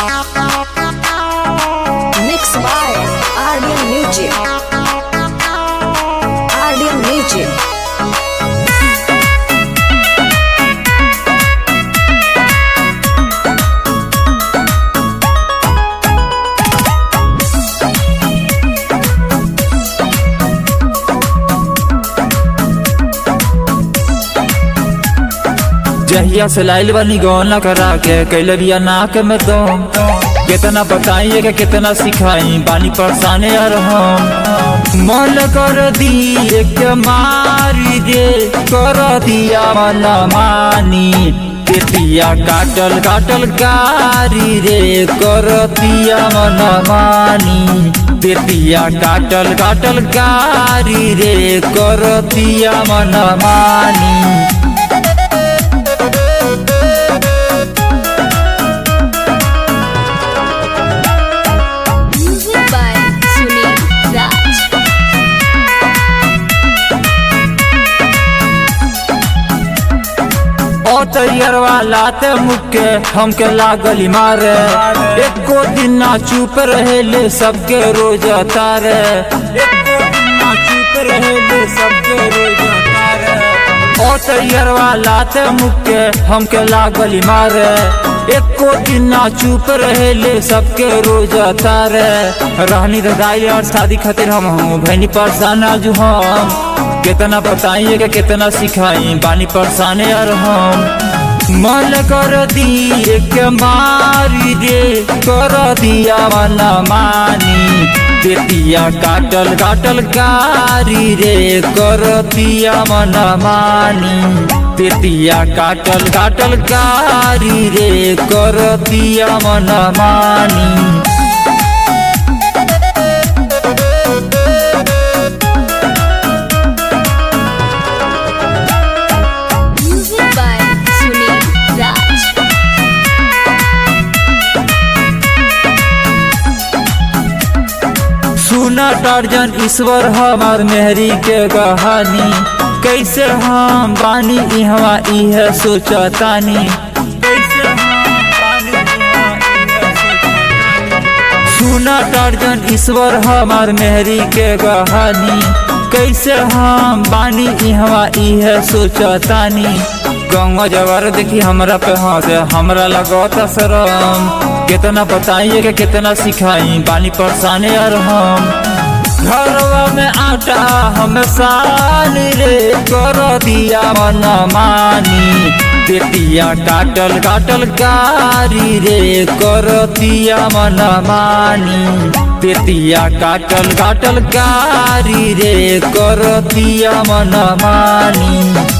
Mixed by Ardian Music. Ardian Music. जहिया से लाइल बनी गौना करा के कैले बिया नाक में दम कितना बताइए कि कितना सिखाई बानी परेशाने यार हम मन कर दी एक मारी दे कर दिया मन मानी पेटिया काटल काटल कारी रे कर दिया मन मानी पेटिया काटल काटल कारी रे कर दिया मन मानी Music by Sunil Raj. ओ तैयार वाला ते मुके हमके लागली मारे एको दिन ना चुप रहेले सबके रोज तारे एको दिन ना चुप रहेले सबके रोज तारे ओ तैयार वाला ते मुके हमके लागली मारे एको दिन ना चुप रहेले सबके रोज तारे रहनी रदाई और शादी खातिर हम हूँ भैनी परेशान आज हम कितना बताइए कि कितना सिखाई बानी परेशाने यार हम मन कर दी एक मारी दे कर दिया मन मानी पेटिया काटल काटल कारी रे कर दिया मन मानी पेटिया काटल काटल कारी रे कर दिया मन मानी Music by Sunil Raj. सुना टार्जन ईश्वर हमार मेहरी के कहानी कैसे हम बानी इहवा इहे सोचतानी कैसे हम बानी इहवा इहे सोचतानी। सुना टार्जन ईश्वर हमार मेहरी के कहानी कैसे हम बानी इहवा इहे सोचतानी गंगा जवार देखी हमरा पे हंसे हमरा लगता शरम कितना बताइए कि कितना सिखाई बानी परेशाने यार हम घरवा में आटा हम साल रे कर दिया मन मानी बेटिया काटल काटल कारी रे कर दिया मन मानी बेटिया काटल काटल कारी रे कर दिया मन मानी